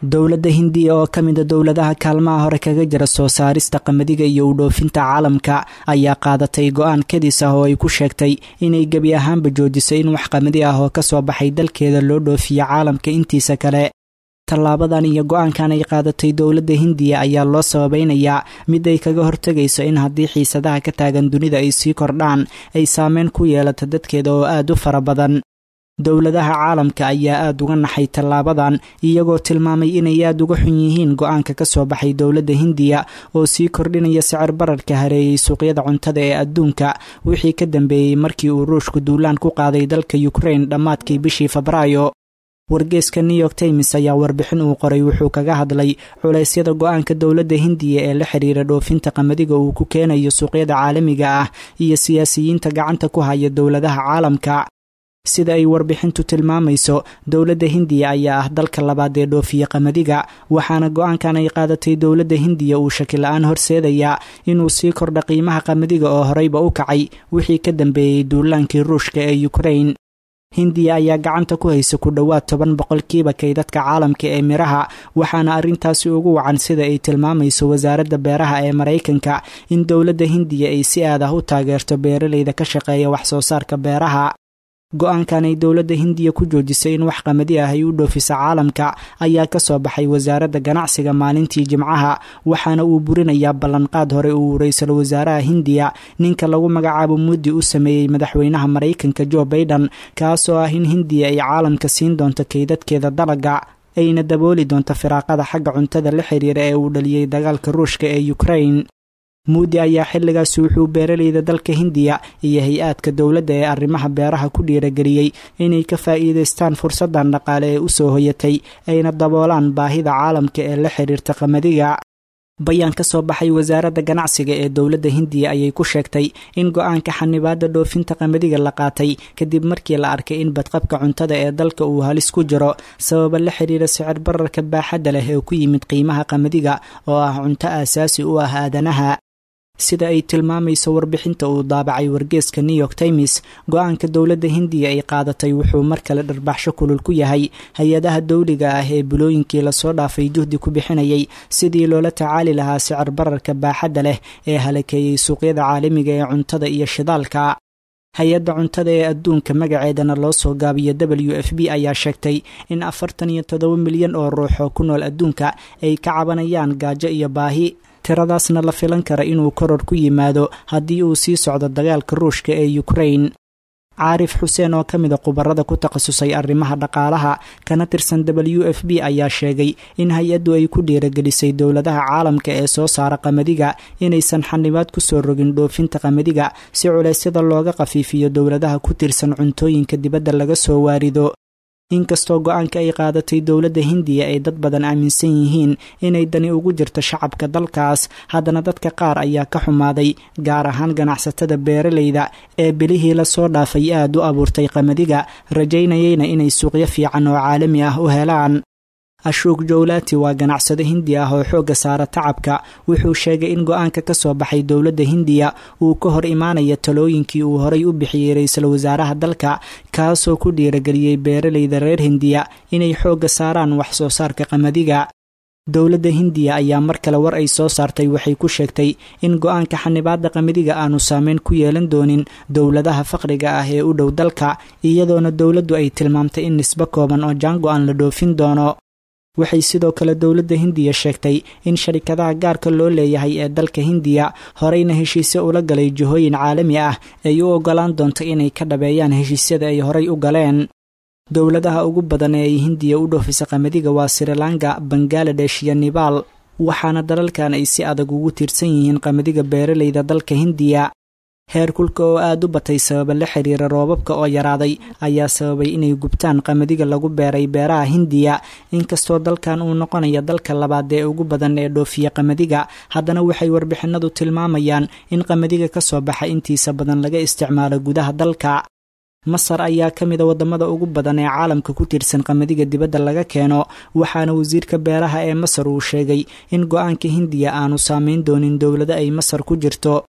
dowladda hindiya oo ka mida dowladaha kaalmaha hore kaga jira soo saarista qamadiga iyo u dhoofinta caalamka ayaa qaadatay go-aan kadis ah oo ay ku sheegtay inay gebi ahaanba joojisay in wax qamadi ah oo kasoo baxay dalkeeda loo dhoofiyo caalamka intiisa kale tallaabadan iyo go-aankan ay qaadatay dowladda hindiya ayaa loo sababeynayaa mid ay kaga hortegayso in haddii xiisadaha ka taagan dunida ay sii kordhaan ay saameyn ku yeelato dadkeeda oo aad u fara badan dowladaha caalamka ayaa aada uga naxay tallaabadan iyagoo tilmaamay inay aada uga xun yihiin go-aanka ka soo baxay dowladda hindiya oo sii kordhinaya sicir bararka hareeyey suuqyada cuntada ee adduunka wixii ka dambeeyey markii uu ruushku duulaan ku qaaday dalka ukrain dhammaadkii bishii febraayo wargeeska new york times ayaa warbixin uu qoray wuxuu kaga hadlay culeysyada go-aanka dowladda hindiya ee la xiriira dhoofinta qamadiga uu ku keenayo suuqyada caalamiga ah iyo siyaasiyiinta gacanta ku haya dowladaha caalamka sida ay warbixintu tilmaamayso dowladda hindiya ayaa ah dalka labaad ee dhoofiya qamadiga waxaana go-aankan ay qaadatay dowladda hindiya uu shakila-aan horseedayaa inuu sii kordha qiimaha qamadiga oo horeyba u kacay wixii ka dambeeyey duulaankii ruushka ee ukrain hindiya ayaa gacanta ku haysa ku dhowaad toban boqolkiiba kaydadka caalamka ee miraha waxaana arrintaasi ugu wacan sida ay tilmaamayso wasaaradda beeraha ee maraykanka in dowladda hindiya ay si aad ah u taageerto beeraleyda ka shaqeeya wax soo saarka beeraha go-aankan ay dowladda hindiya ku joojisay in wax qamadi ah ay u dhoofisa caalamka ayaa ka soo baxay wasaaradda ganacsiga maalintii jimcaha waxaana uu burinayaa ballanqaad hore uu ra-iisul wasaaraha hindiya ninka lagu magacaabo muddi u sameeyey madaxweynaha maraykanka jo baiden kaasoo ah in hindiya ay caalamka siin doonto kaydadkeeda dalaga ayna dabooli doonto firaaqada xagga cuntada la xiriira ee uu dhaliyey dagaalka ruushka ee ukrain muudi ayaa xilligaasi wuxuu beeraleyda dalka hindiya iyo hay-aadka dowladda ee arrimaha beeraha ku dhiirageliyey inay ka faa'iidaystaan fursaddan dhaqaale ee usoo hoyatay ayna daboolaan baahida caalamka ee la xiriirta qamadiga bayaan ka soo baxay wasaaradda ganacsiga ee dowladda hindiya ayay ku sheegtay in go-aanka xanibaadda dhoofinta qamadiga la qaatay kadib markii la arkay in badqabka cuntada ee dalka uu halis ku jiro sababa la xiriira sicir bararka baaxadda leh ee ku yimid qiimaha qamadiga oo ah cunto aasaasi u ah aadanaha sida ay tilmaamayso warbixinta uu daabacay wargeeska new york times go-aanka dowladda hindiya ay qaadatay wuxuu mar kale dharbaxsho kulul ku yahay hay-adaha dowliga ah ee bulooyinkii lasoo dhaafay juhdi ku bixinayay sidii loola tacaali lahaa sicir bararka baaxadda leh ee halakeeyey suuqyada caalamiga ee cuntada iyo shidaalka hay-adda cuntada ee adduunka magaceedana loo soo gaabiyo w f b ayaa sheegtay in afartan iyo toddoba milyan oo ruux oo ku nool adduunka ay ka cabanayaan gaajo iyo baahi tiradaasna la filan kara inuu koror ku yimaado haddii uu sii socdo dagaalka ruushka ee ukrain caarif xuseen oo ka mida khubarada ku takhasusay arrimaha dhaqaalaha kana tirsan w f b ayaa sheegay in hay-addu ay ku dhiiragelisay dowladaha caalamka ee soo saara qamadiga inaysan xanibaad kusoo rogin dhoofinta qamadiga si culeysyada looga khafiifiyo dowladaha ku tirsan cuntooyinka dibadda laga soo waarido inkastoo go-aanka ay qaadatay dowladda hindiya ay dad badan aaminsan yihiin inay dani ugu jirto shacabka dalkaas haddana dadka qaar ayaa ka xumaaday gaar ahaan ganacsatada beeraleyda ee bilihii lasoo dhaafay aad u abuurtay qamadiga rajaynayeyna inay suuqyo fiican oo caalami ah u helaan ashuuk jowlaati waa ganacsado hindi ah oo xoogga saara tacabka wuxuu sheegay in go-aanka ka soo baxay dowladda hindiya uu ka hor imaanaya talooyinkii uu horay u bixiyey ra-iisul wasaaraha dalka kaasoo ku dhiirageliyey beeraleyda reer hindiya inay xoogga saaraan wax soo saarka qamadiga dowladda hindiya ayaa mar kale war ay soo saartay waxay ku sheegtay in go-aanka xanibaadda qamadiga aanu saameyn ku yeelan doonin dowladaha faqriga ah ee u dhow dalka iyadoona dowladdu ay tilmaamtay in nisbo kooban oo jaango-an la dhoofin doono waxay sidoo kale dowladda hindiya sheegtay in sharikadaha gaarka loo leeyahay ee dalka hindiya horeyna heshiisyo ula galay jihooyin caalami ah ay u ogolaan doonto inay ka dhabeeyaan heshiisyada ay horay u galeen dowladaha ugu badan ee ay hindiya u dhoofisa qamadiga waa srilanka bangaladesh iyo nebaal waxaana dalalkan ay si adag ugu tiirsan yihiin qamadiga beeraleyda dalka hindiya heerkulka oo aada u batay sababa la xiriira roobabka oo yaraaday ayaa sababay inay gubtaan qamadiga lagu beeray beeraha hindiya inkastoo dalkan uu noqonaya dalka labaad ee ugu badan ee dhoofiya qamadiga haddana waxay warbixinadu tilmaamayaan in qamadiga ka soo baxa intiisa badan laga isticmaalo gudaha dalka masar ayaa ka mida wadamada ugu badan ee caalamka ku tiirsan qamadiga dibadda laga keeno waxaana wasiirka beeraha ee masar uu sheegay in go-aanka hindiya aanu saameyn doonin dowlado ay masar ku jirto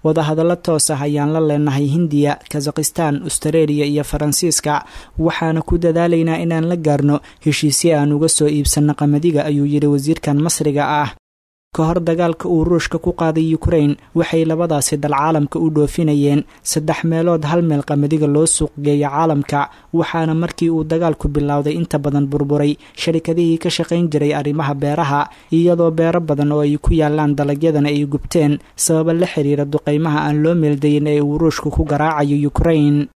wadahadallo toos ah ayaan la leenahay hindiya kazakhistan astareeliya iyo faransiiska waxaana ku dadaalaynaa inaan la gaarno heshiisye aan uga soo iibsanno qamadiga ayuu yidhi wasiirkan masriga ah ka hor dagaalka uu ruushka ku qaaday ukrain waxay labadaasi dal caalamka u dhoofinayeen saddex meelood hal meel qamadiga loo suuq geeya caalamka waxaana markii uu dagaalku bilowday inta badan burburay sharikadihii ka shaqayn jiray arrimaha beeraha iyadoo beero badan oo ay ku yaalaan dalagyadana ay gubteen sababa la xiriira duqaymaha aan loo meeldayin ee uu ruushku ku garaacayo ukrain